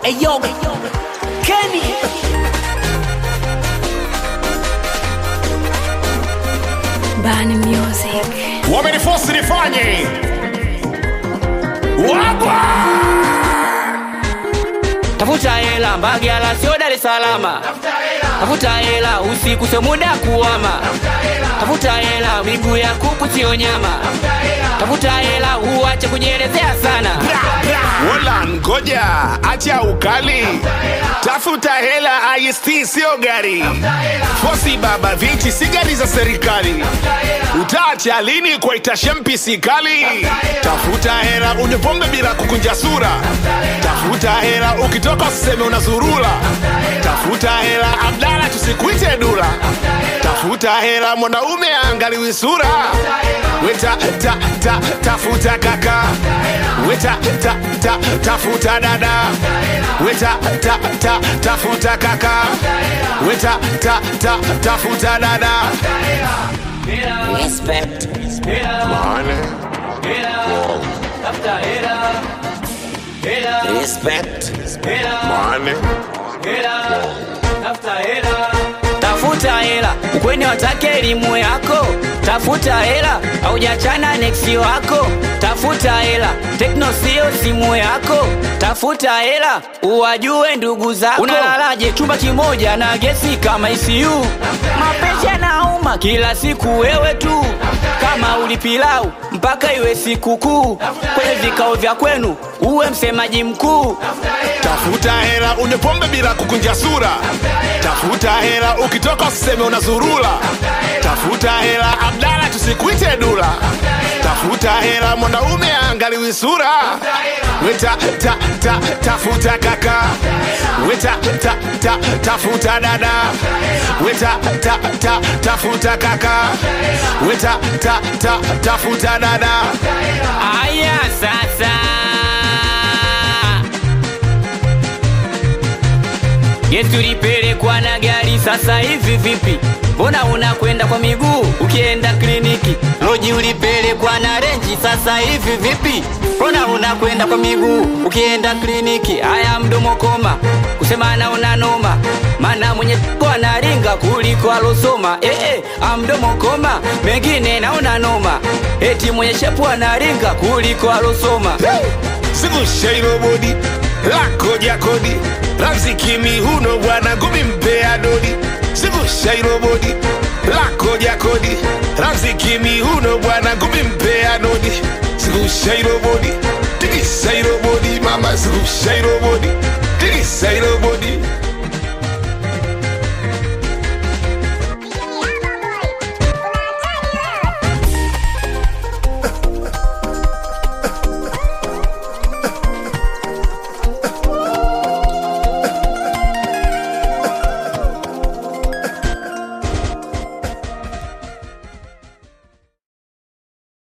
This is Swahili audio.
Eyo, Kenny. Bani Music. wamenifosi nifanye wagwa tafuta hela mbagala sio dar es salama tafuta hela usiku sio muda kuwama tafuta hela miguu ya kuku sio nyama tafuta hela uache kujielezea sana wala ngoja acha ukali tafuta hela ist sio gari fosi baba viti si gari za serikali utaacha lini kwa itashempisi kali tafuta hela unipombe bila kukunja sura tafuta hela ukitoka usiseme unazurula tafuta hela abdala tusikuite dula tafuta hela mwanaume angaliwi sura weta ta, ta, tafuta kaka weta ta, ta, tafuta dada weta ta, ta, tafuta kaka weta ta, ta, tafuta dada Respect. Respect. tafuta hela ukweni watake elimu yako tafuta hela aujachana neksi wako tafuta hela tekno sio simu yako tafuta hela uwajue ndugu zako unalalaje chumba kimoja na gesi kama isiu mapenzi yanauma kila siku wewe tu kama ulipilau mpaka iwe sikukuu kwenye vikao vya kwenu uwe msemaji mkuu tafuta hela unipombe bila kukunja sura tafuta hela ukitoka usiseme unazurula tafuta hela abdala tusikuite dula tafuta hela mwanaume angaliwi sura weta ta, ta, tafuta kaka weta ta, ta, tafuta dada weta ta, ta, tafuta kaka weta ta, ta, tafuta dada aya sasa yesu lipelekwa na gari sasa hivi vipi mbona unakwenda kwa miguu ukienda kliniki loji ulipelekwa na renji sasa hivi vipi mbona unakwenda kwa miguu ukienda kliniki haya mdomo koma kusema naona noma mana mwenye kwa naringa kuliko alosoma eh, eh, amdomo koma mengine naona noma eti mwenye shepu anaringa kuliko alosoma zungusha bodi lako jakodi ramziki mihuno bwana ngumi mpea dodi zungusha bodi lako jakodi ramziki mihuno bwana ngumi mpea dodi zungusha bodi tikisa bodi mama zungusha bodi tikisa bodi